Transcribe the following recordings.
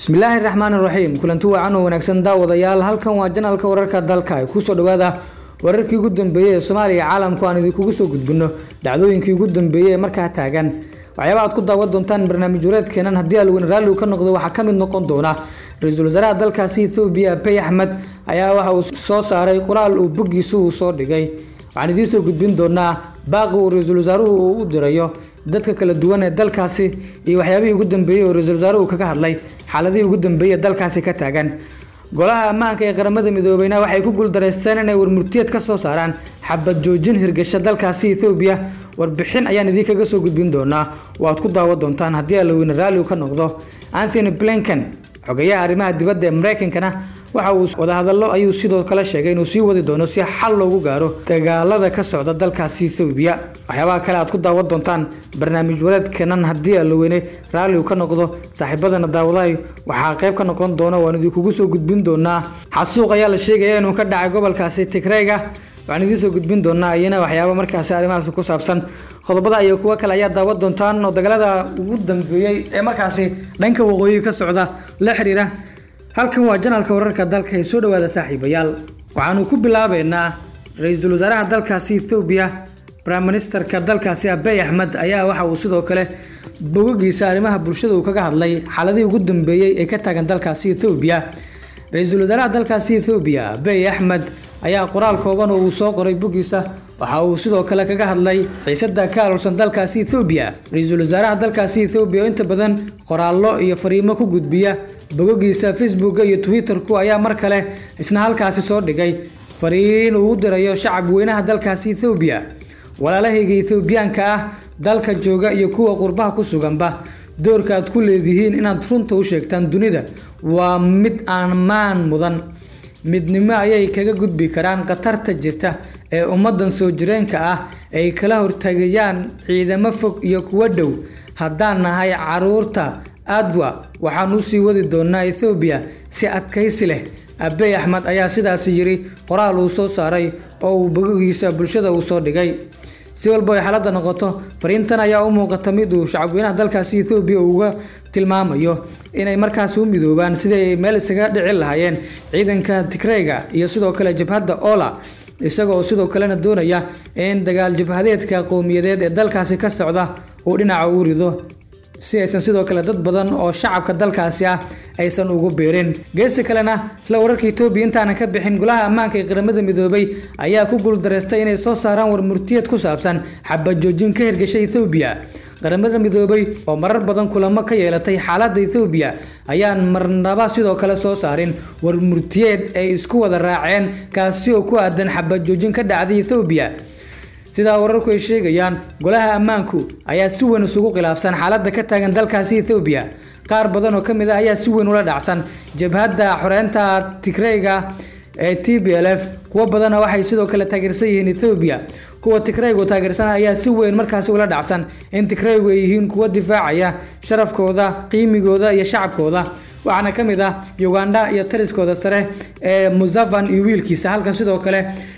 bismillaahi raxmaani raxiim kulanti wacan oo wanaagsan daawadayaal halkan waa janalka wararka dalka ay kusoo dhawaada wararkii ugu dambeeyey ee soomaaliya caalamku aan idinkugu soo gudbino dhacdooyinkii ugu dambeeyey ee markaa taagan waxyaaba aad ku daawan doontaan barnaamij wareedkeenan haddii alweyn raalli uu ka noqdo waxaa ka mid noqon doona ra-iisul wasaaraha dalkaasi ethoobiya abiy axmed ayaa waxa uu soo saaray qoraal uu boggiisa uu soo dhigay waxaan idiin soo gudbin doonaa baaqi uu ra-iisul wasaaruhu uu u dirayo dadka kala duwan ee dalkaasi iyo waxyaabihii ugu dambeeyey oo ra-iisul wasaaruhu kaga hadlay xaaladihii ugu dambeeyey dalkaasi ka taagan golaha ammaanka ee qaramada midoobeyna waxay ku guuldareysteen inay warmurtiyeed ka soo saaraan xabad joojin hirgasha dalkaasi ethoobiya warbixin ayaan idinkaga soo gudbin doonaa waad ku daawan doontaan haddii alaweyne raalli uu ka noqdo anthony blinken xogeyaha arrimaha dibadda ee mareykankana waxa uu wadahadallo ayuu sidoo kale sheegay inuu sii wadi doono si xal loogu gaaro dagaalada ka socda dalkaasi ethoobiya waxyaabaha kale aad ku daawan doontaan barnaamij wareedkanan haddii alaweyne raalli uu ka noqdo saaxiibadana daawadahay waxaa qayb ka noqon doona waan idinkugu soo gudbin doonaa xasuuq ayaa la sheegaya inuu ka dhacay gobolkaasi tigreyga waxaan idiin soo gudbin doonaa iyana waxyaaba markaasi arrimahaas ku saabsan qodobada iyo kuwo kale ayaa daawan doontaan oo dagaalada ugu dambeeyey ee markaasi dhanka waqooyi ka socda la xiriira halkan waa janalka wararka dalka ee soo dhawaada saaxiibayaal waxaanu ku bilaabeynaa ra-iisul wasaaraha dalkaasi ethoobiya prime ministerka dalkaasi abiy axmed ayaa waxa uu sidoo kale bogogiisa arrimaha bulshada uu kaga hadlay xaaladihii ugu dambeeyey ee ka taagan dalkaasi ethoobiya ra-iisul wasaaraha dalkaasi ethoobiya abiy axmed ayaa qoraal kooban oo uu soo qoray boggiisa waxa uu sidoo kale kaga hadlay xiisada ka alulsan dalkaasi ethoobiya ra-iisul wasaaraha dalkaasi ethoobiya oo inta badan qoraallo iyo fariimo ku gudbiya bogogiisa facebooka iyo twitterku ayaa mar kale isna halkaasi soo dhigay fariin uu u dirayo shacab weynaha dalkaasi ethoobiya walaalahayga ethoobiyaanka ah dalka jooga iyo kuwa qurbaha ku suganba doorka aad ku leedihiin inaad runta u sheegtaan dunida waa mid ammaan mudan midnimo ayay kaga gudbi karaan khatarta jirta ee ummadan soo jireenka ah ay kala hortagayaan ciidamo fog iyo kuwo dhow haddaan nahay caruurta adwa waxaan usii wadi doonaa ethoobiya si adkaysi leh abiy axmed ayaa sidaasi yiri qoraal uu soo saaray oo uu bogogiisa bulshada uu soo dhigay si walba ay xaaladda noqoto fariintan ayaa u muuqata mid uu shacabweynaha dalkaasi ethoobiya uga tilmaamayo inay markaasi u midoobaan sidii ay meel isaga dhici lahaayeen ciidanka tigreyga iyo sidoo kale jabhadda ola isagoo sidoo kalena doonaya in dagaal jabhadeedka qowmiyadeed ee dalkaasi ka socda uu dhinaca u rido si aysan sidoo kale dad badan oo shacabka dalkaasi ah aysan ugu biirin geesi kalena isla wararka etoobiya intaanan ka bixin golaha ammaanka ee qaramada midoobay ayaa ku guuldareystay inay soo saaraan warmurtiyeed ku saabsan xabad joojin ka hirgashay ethoobiya qaramada midoobay oo marar badan kulamo ka yeelatay xaaladda ethoobiya ayaan marnaba sidoo kale soo saarin warmurtiyeed ay isku wada raaceen kaasi oo ku aadan xabad joojin ka dhacday ethoobiya sidaa wararku ay sheegayaan golaha ammaanku ayaa si weyn isugu khilaafsan xaaladda ka taagan dalkaasi ethoobiya qaar badan oo ka mid ah ayaa si weyn ula dhacsan jabhadda xoreynta tigreyga ee t b l f kuwo badanna waxay sidoo kale taageersan yihiin ethoobiya kuwa tigreygu taageersan ayaa si weyn markaasi ula dhacsan in tigreygu ay yihiin kuwo difaacaya sharafkooda qiimigooda iyo shacabkooda waxaana ka mid ah uganda iyo taliskooda sare ee musavan iyo wiilkiisa halkan sidoo kale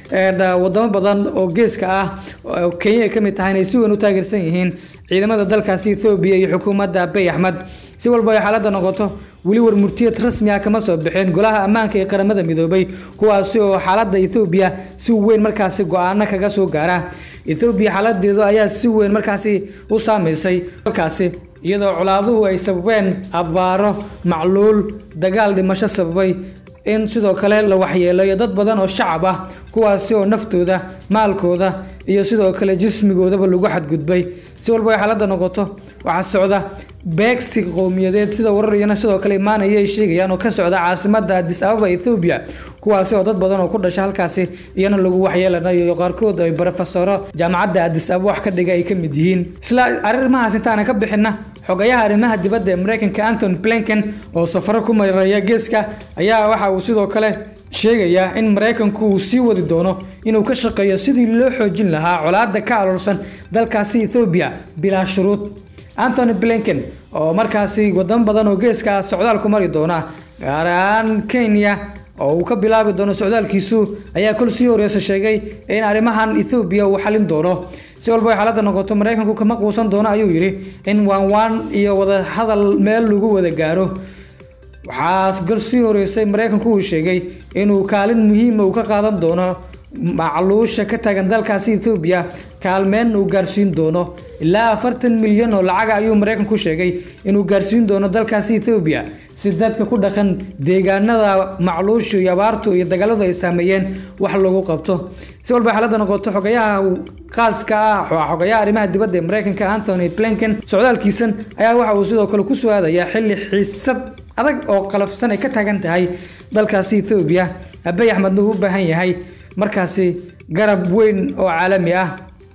wadamo badan oo geeska ah kenya ay ka mid tahay inay si weyn u taageersan yihiin ciidamada dalkaasi ethoobiya iyo xukuumadda abiy axmed si walba ay xaaladda noqoto weli warmurtiyeed rasmi ah kama soo bixin golaha ammaanka ee qaramada midoobay kuwaasi oo xaaladda ethoobiya si weyn markaasi go-aano kaga soo gaara ethoobiya xaaladeedu ayaa si weyn markaasi u saameysay dalkaasi iyadoo colaaduhu ay sababeen abaaro macluul dagaal dhimasho sababay in sidoo kale la waxyeelayo dad badan oo shacab ah kuwaasi oo naftooda maalkooda iyo sidoo kale jismigoodaba lagu xadgudbay si walba ay xaaladda noqoto waxaa socda beegsi qowmiyadeed sida warar iyana sidoo kale imaanaya ay sheegayaan oo ka socda caasimada adis ababa ethoobiya kuwaasi oo dad badan oo ku dhasha halkaasi iyana lagu waxyeelanayo qaarkood ay barofesoro jaamacadda adis ababa wax ka dhiga ay ka mid yihiin isla arrimahaas intaana ka bixina xogayaha arrimaha dibadda ee mareykanka anthony blinken oo safaro ku mareeya geeska ayaa waxa uu sidoo kale sheegaya in mareykanku uu sii wadi doono inuu ka shaqeeyo sidii loo xoojin lahaa colaada ka aloolsan dalkaasi ethoobiya bilaa shuruud anthony blinken oo markaasi wadamo badan oo geeska ah socdaal ku mari doona gaar ahaan kenya oo uu ka bilaabi doono socdaalkiisu ayaa kol sii horeysa sheegay in arrimahan ethoobiya uu xalin doono si walba ay xaaladda noqoto mareykanku kama quusan doono ayuu yidhi in waan waan iyo wada hadal meel lagu wada gaaro waxaa galsii horeysay mareykanku uu sheegay inuu kaalin muhiima uu ka qaadan doono macluusha ka taagan dalkaasi ethoobiya kaalmeenna uu gaarsiin doono ilaa afartan milyan oo lacaga ayuu mareykanku sheegay inuu gaarsiin doono dalkaasi ethoobiya si dadka ku dhaqan deegaanada macluushu iyo abaartu iyo dagaaladu ay saameeyeen wax lagu qabto si walba xaaladda noqoto xogayaha qaaska ah xogayaha arrimaha dibadda ee mareykanka anthony blinken socdaalkiisan ayaa waxa uu sidoo kale kusoo aadayaa xilli xiisad adag oo qalafsan ay ka taagan tahay dalkaasi ethoobiya abey axmedna uu u baahan yahay markaasi garab weyn oo caalami ah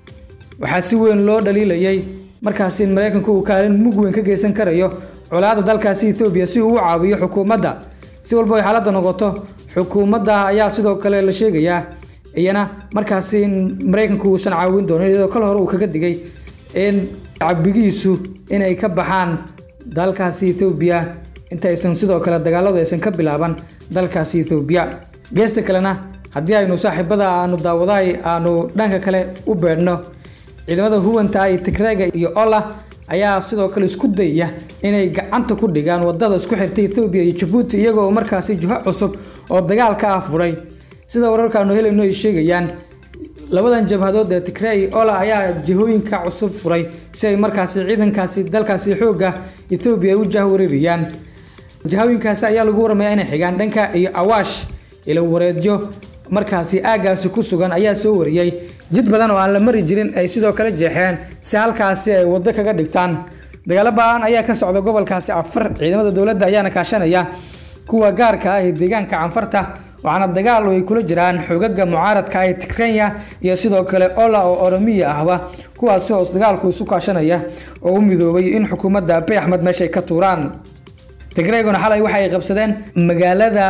waxaa si weyn loo dhaliilayay markaasi in mareykanku uu kaalin mug weyn ka geysan karayo colaada dalkaasi ethoobiya si uu u caawiyo xukuumadda si walba ay xaaladda noqoto xukuumadda ayaa sidoo kale la sheegayaa iyana markaasi in mareykanku uusan caawin doonin iyadoo kal hore uu kaga digay in cabigiisu inay ka baxaan dalkaasi ethoobiya intaysan sidoo kale dagaaladu aysan ka bilaaban dalkaasi ethoobiya geesta kalena haddii aynu saaxiibada aanu daawadahay aanu dhanka kale u beedhno ciidamada huwanta iyo tigreega iyo ola ayaa sidoo kale isku dayaya inay gacanta ku dhigaan wadada isku xirta ethoobiya iyo jabuuti iyagoo markaasi jiho cusub oo dagaal ka ah furay sida wararkaanu helayno ay sheegayaan labadan jabhadood ee tigrey ola ayaa jihooyinka cusub furay si ay markaasi ciidankaasi dalkaasi xoogga ethoobiya u jahwareeriyaan jihooyinkaasi ayaa lagu waramayaa inay xigaan dhanka iyo awaash ila wareedyo markaasi aagaasi ku sugan ayaa soo wariyey jid badan oo aan la mari jirin ay sidoo kale jeexeen si halkaasi ay waddo kaga dhigtaan dagaalo ba-aan ayaa ka socda gobolkaasi afar ciidamada dowladda ayaana kaashanaya kuwa gaarka ah ee deegaanka canfarta waxaana dagaal ay kula jiraan xogaga mucaaradka ee tigrenya iyo sidoo kale ola oo oromiya ahba kuwaasi oo dagaalku isu kaashanaya oo u midoobay in xukuumadda abey axmed meeshay ka tuuraan tigreeguna xalay waxa ay qabsadeen magaalada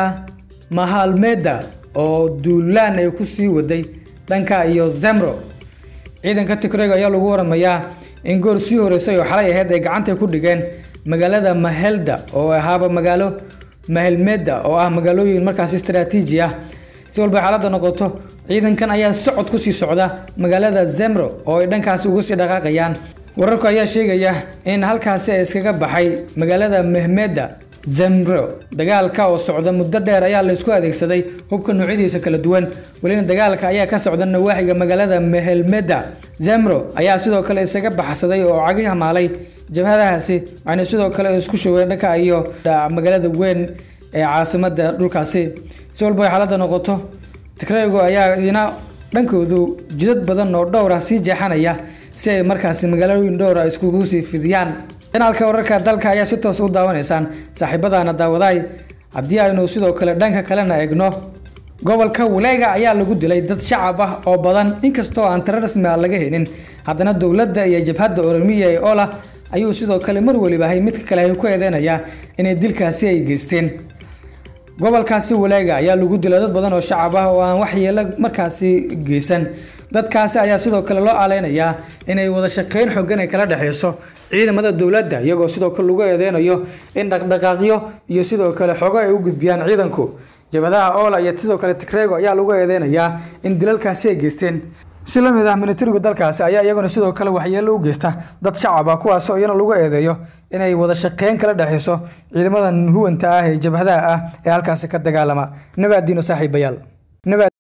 mahalmeda oo duulaan ay ku sii waday dhanka iyo zemro ciidanka tigreeg ayaa lagu waramayaa in goor sii horeysay oo xalay ahayd ay gacanta ku dhigeen magaalada mahelda oo ahaaba magaalo mahelmeda oo ah magaalooyin markaas istaraatiiji ah si walba xaaladda noqoto ciidankan ayaa socod kusii socda magaalada zemro oo ay dhankaasi uga sii dhaqaaqayaan wararku ayaa sheegaya in halkaasi ay iskaga baxay magaalada mehmeda zemro dagaalka oo socda muddo dheer ayaa la isku adeegsaday hubka noocyadiisa kala duwan welina dagaalka ayaa ka socda nawaaxiga magaalada mehelmeda zemro ayaa sidoo kale isaga baxsaday oo cagi hamaalay jabhadahaasi waxayna sidoo kale isku shoween dhanka iyo magaalada weyn ee caasimada dhulkaasi si walba ay xaaladda noqoto tigreygo ayaa ina dhankoodu jidad badan oo dhowr ah sii jeexanaya si ay markaasi magaalooyin dhowra iskugu sii fidiyaan janaalka wararka dalka ayaa si toos u daawanaysaan saaxiibadaana daawadaay haddii aynu sidoo kale dhanka kalena eegno gobolka waleega ayaa lagu dilay dad shacab ah oo badan inkastoo aan tiro rasmi ah laga helin haddana dowladda iyo jabhadda oromiya ee ola ayuu sidoo kale mar weliba ahay midka kale ay ku eedeynayaa inay dilkaasi ay geysteen gobolkaasi waleega ayaa lagu dilay dad badan oo shacab ah oo aan waxyeelo markaasi geysan dadkaasi ayaa sidoo kale loo aleynayaa inay wada shaqeyn xogan ay kala dhexeyso ciidamada dowladda iyagoo sidoo kale lagu eedeynayo in dhaqdhaqaaqyo iyo sidoo kale xogo ay u gudbiyaan ciidanku jabadaha oola iyo sidoo kale tigreego ayaa lagu eedeynayaa in dilalkaasi ay geysteen si la mid ah militarigu dalkaasi ayaa iyaguna sidoo kale waxyeelo u geysta dad shacab ah kuwaasoo iyana lagu eedeeyo inay wada shaqeyn kala dhexeyso ciidamadan huwanta ah ee jabhadaha ah ee halkaasi ka dagaalama nabaadiino saaxiibayaal